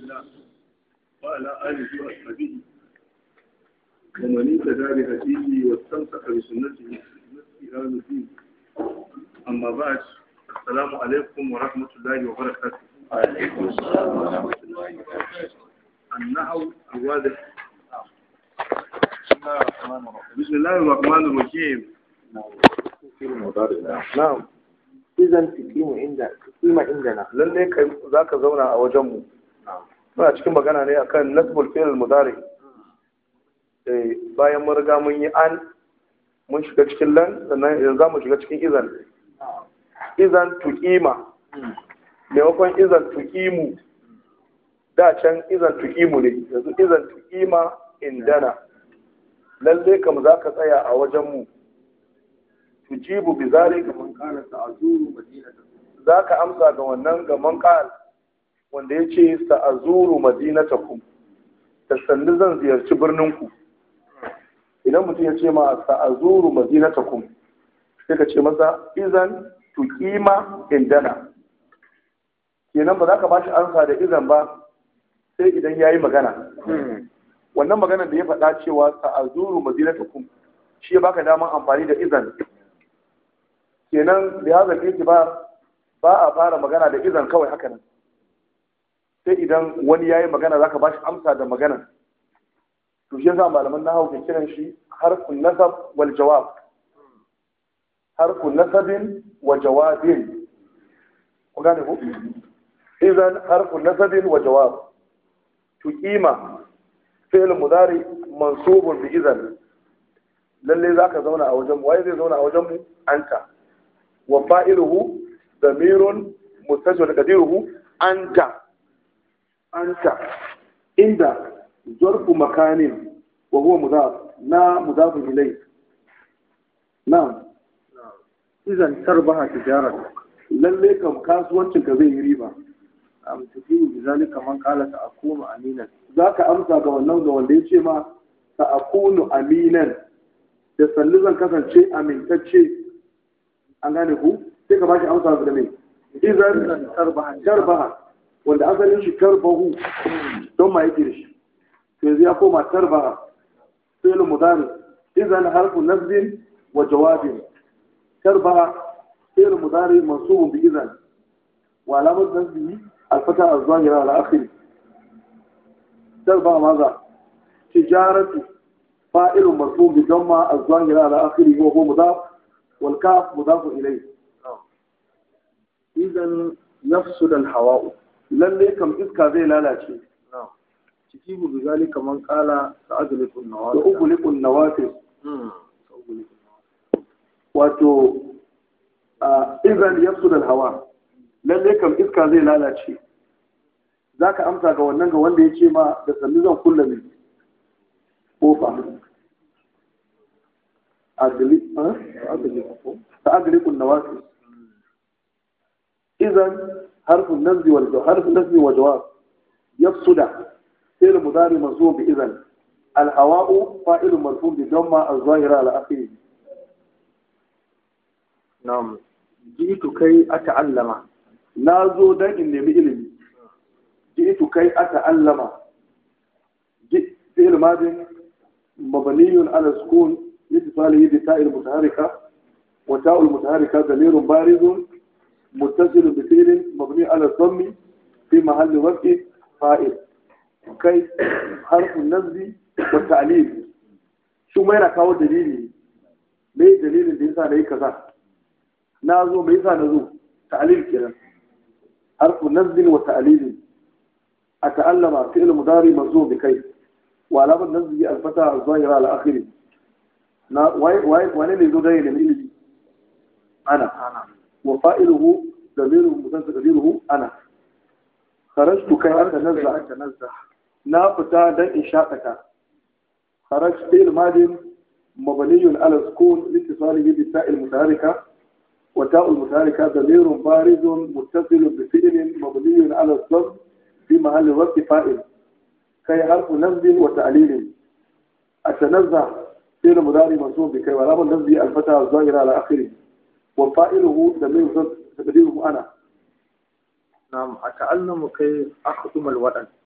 الله وعلى آله وأصحابه ومن اهتدى بهديه واستمسك بسنته إلى يوم الدين أما بعد السلام عليكم ورحمة الله وبركاته وعليكم السلام ورحمة الله وبركاته النحو الواضح بسم الله الرحمن الرحيم بسم الله الرحمن الرحيم في المضارع na'am izan tukimu inda tukima indana lalle kai zaka zauna a wajen mu muna cikin magana ne akan nasbul fi'l mudari eh bayan mun riga mun yi an mun shiga cikin lan sannan yanzu zamu shiga cikin izan izan tuqima maimakon izan tuqimu da can izan tuqimu ne yanzu izan tuqima indana lalle kam zaka tsaya a wajen mu tujibu bi zalika man qala ta'zuru madinata zaka amsa ga wannan ga man qal wanda yace sa'azuru madinatakum da sannu zan ziyarci birnin ku idan mutum ya ce ma sa'azuru madinatakum sai ka ce masa izan tuqima indana kenan ba za ka bashi amsa da izan ba sai idan yayi magana wannan magana da ya faɗa cewa sa'azuru madinatakum shi ya baka daman amfani da izan kenan da ya zaɓe ba ba a fara magana da izan kawai haka nan sai idan wani ya yi magana za ka ba shi amsa da magana to shi yasa malaman na ke kiran shi harfun nasab wal jawab harfun nasabin wa jawabin ku gane ku idan harfun nasabin wa jawab tuqima fi'l mudari mansubun bi idan lalle zaka zauna a wajen mu waye zai zauna a wajen mu anta وفائله ضمير مستتر قديره أنت أنت عند ظرف مكان وهو مضاف نا مضاف إليه نعم إذا تربح تجارتك lalle kam kasuwancin ka zai yi riba am tufiu bizalika man qala ta'kunu aminan za ka amsa ga wannan ga wanda ya ce ma ta akunu aminan da sallu zan kasance amintacce an gane ku sai ka bashi amsa da mai izan tarbaha wanda asalin shi tarbahu don ma yake da shi to yanzu ya koma tarbaha fi'l mudari izan harfu nasbin wa jawabin tarbaha fi'l mudari mansubun bi izan wa alamat nasbihi al-fata az-zahira ala akhir tarbaha maza tijaratu fa'ilun mansubun bi damma az-zahira ala akhir wa huwa mudaf والكاف مضاف إليه إذا يفسد الهواء lalle kam iska zai lalace تجيب بذلك من قال سأدلك da النوافذ ugulikun nawafis مم. سأغلق wato izan yafsu da hawa lalle kam iska zai lalace za ka amsa ga wannan ga wanda ya ce ma da sannu zan kulla mai kofa sa'adulikun nawafis إذا حرف النزل والجواب حرف النزل والجواب يفسد فعل مضارع منصوب بإذن الهواء فاعل مرفوع بضمة الظاهرة على آخره نعم جئت كي أتعلم نازو دان إن نمي إلمي جئت كي أتعلم جئت فعل ماضي مبني على السكون لاتصاله بتاء المتحركة وتاء المتحركة ضمير بارز متصل بفعل مبني على الضم في محل رفع فاعل كي حرف النصب والتعليل شو ما yana kawo dalili me dalilin da yasa nayi kaza na zo me yasa na zo ta'lil kenan harfu nasb wa ta'lil ata'allama fi'l mudari mansub bi kai wa alamat nasb al-fata az-zahira ala akhirih na wai wai wani ne zo da ne ilimi ana أنا وفائله ضمير متناسب تقديره انا خرجت كي اتنزه أتنزه نا فتا دان ان شاقتا خرجت فعل ماض مبني على السكون لاتصاله بالتاء المتحركه وتاء المتحركه ضمير بارز متصل بفعل مبني على الضم في محل رفع فاعل كي حرف نصب وتعليل اتنزه فعل مضارع منصوب بكي ولام النصب الفتى الظاهر على اخره وفائله ضمير تقديره انا نعم أتعلم كي أخدم الوطن